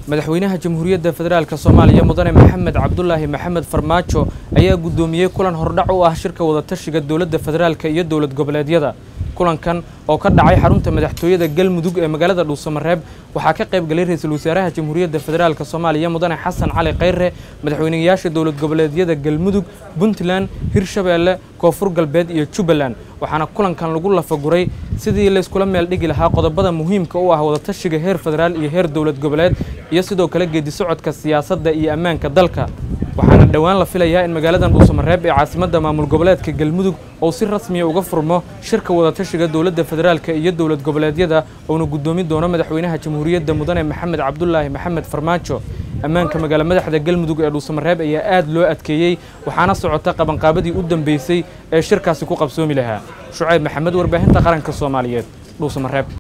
madaxweynaha jamhuuriyadda federaalk soomaaliya mudane maxamed cabdulaahi maxamed farmaajo ayaa guddoomiyey kulan hordhac u ah shirka wadatashiga dowladda federaalk iyo dowlad goboleedyada kulankan oo ka dhacay xarunta madaxtooyada galmudug ee magaalada dhuusamareeb waxaa ka qayb galay ra-iisul wasaaraha jamhuuriyadda federaalk soomaaliya mudane xasan cali khayre madaxweynayaasha dowlad goboleedyada galmudug puntland hirshabeelle koonfur galbeed iyo jubbaland waxaana kulankan lagu lafaguray sidii layskula meel dhigi lahaa qodobada muhiimka u ah wadatashiga heer federaal iyo heer dowlad goboleed iyo sidoo kale geedi socodka siyaasadda iyo ammaanka dalka waxaana dhowaan la filayaa in magaaladan dhuusamareeb ee caasimadda maamul goboleedka galmudug uu si rasmiya uga furmo shirka wadatashiga dowladda federaalk iyo dowlad goboleedyada uuna guddoomi doono madaxweynaha jamhuuriyadda mudane maxamed cabdulaahi maxamed farmaajo ammaanka magaalo madaxda galmudug ee dhuusamareeb ayaa aad loo adkeeyey waxaana socota qabanqaabadii u dambeysay ee shirkaasi ku qabsoomi lahaa shucayb maxamed warbaahinta qaranka soomaaliyeed dhuusamareeb